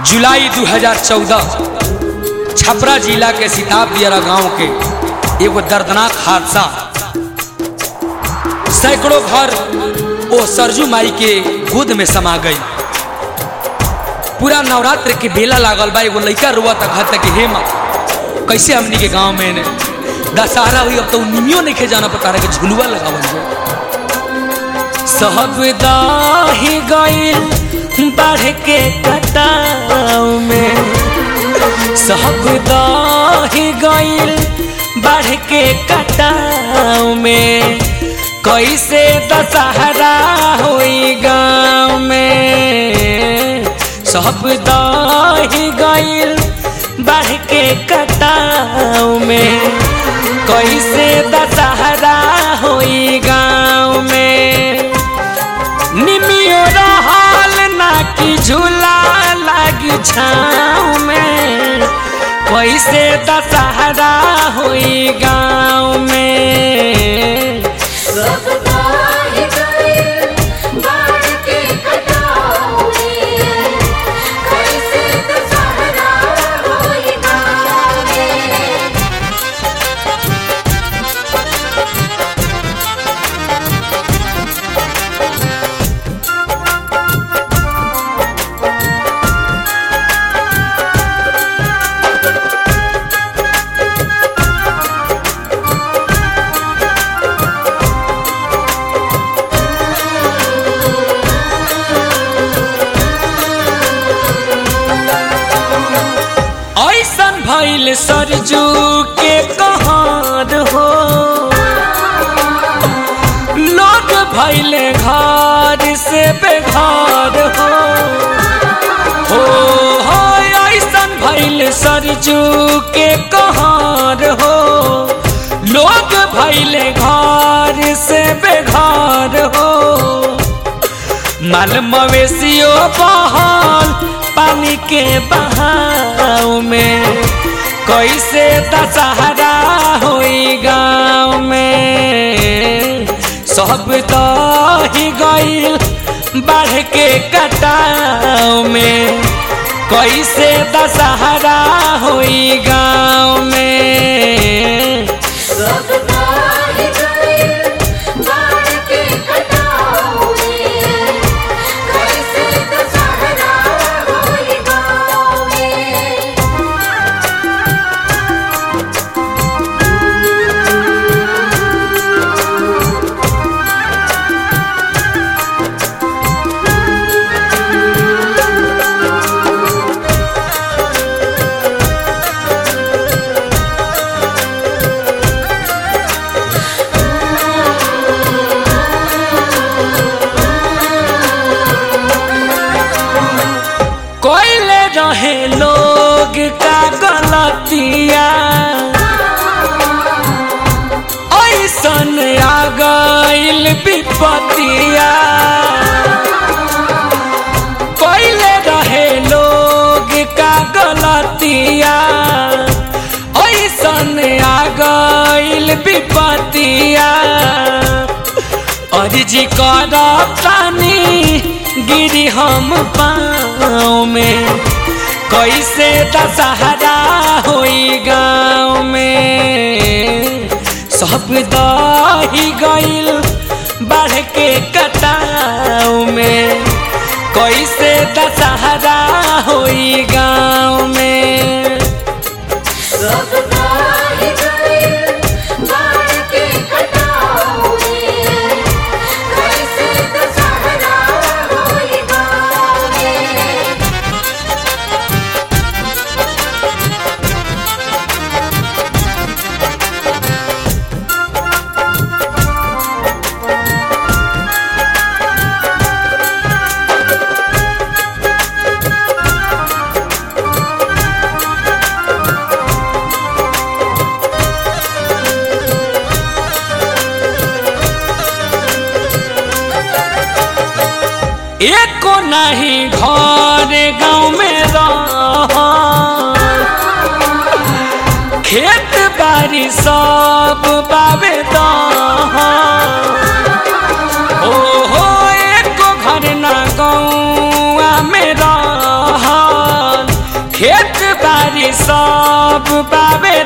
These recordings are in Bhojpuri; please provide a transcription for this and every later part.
जुलाई 2014 छपरा जिला के सिताब दियारा गांव के एगो दर्दनाक हादसा सैकड़ों घर ओ सरजू माई के गोद में समा गई पूरा नवरात्र के बेला लागल बा एगो लइका रुआ तक हद तक हे माँ कैसे हमनी के गांव में ने दशहरा हुई अब तो निमियो नहीं खे जाना पता रहे कि झुलुआ लगावल जाए सब दाही गईल बढ़ के कटाव में सब दाही गईल बढ़ के कटाव में कैसे दशहरा हुई गाँव में सब दाही गईल बढ़ के कटाव में कैसे दशहरा हुई गाँव में निमियो रहल ना कि झूला लागी छाँव में कैसे दशहरा हुई गाँव में ऐसन भइल सरजू के कहार हो लोग भइल घर से बेघर हो हो हो ऐसन भइल सरजू के कहार हो लोग भइल घर से बेघर हो माल मवेशियों बहल पानी के बहाव में कैसे दशहरा हुई गाँव में सब तो ही गईल बढ़ के कटाव में कैसे दशहरा हुई गाँव में कोयले रहे लोग का गलतिया ऐसन आ गईल विपतिया कोयले रहे लोग का गलतिया ऐसन आ गईल विपतिया अर्जी कर पानी गिरी हम पाँव में कैसे दशहरा हुई गाँव में सब दही गईल बढ़ के कटाव में कैसे दशहरा हुई गाँव में एको नहीं घर गाँव में रह खेत बाड़ी सब बाबे ओ हो एको घर ना गौआ में रहल खेत बारी सब बाबे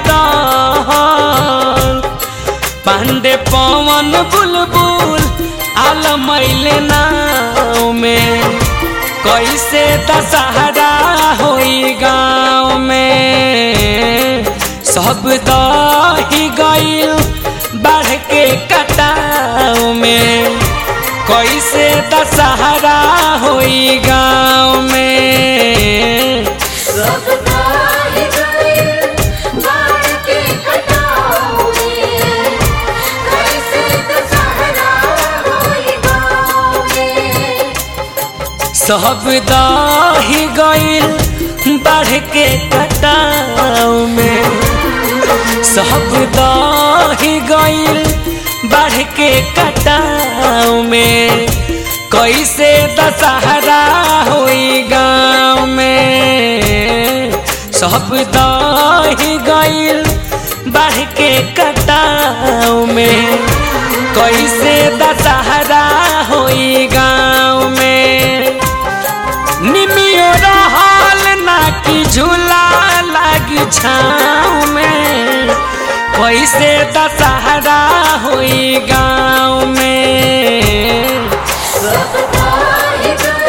दहल पांडे पवन बुलबुल आल मैले नाव में कैसे दशहरा होई गाँव में सब दही गईल बढ़ के कटाव में कैसे दशहरा होई गाँव में सब दाहि गए बाढ़ के कटाव में कैसे दशहरा होई गाँव में सब दही गईल बढ़ के कटाव में सब दही गईल बढ़ के कटाव में कैसे दशहरा होई गाँव में सब दही गईल बढ़ के कटाव में कैसे दशहरा होई गाँव में निमियो रहल ना कि झूला लागी छाँव में कैसे दशहरा होई गाँव में सब दाहि गए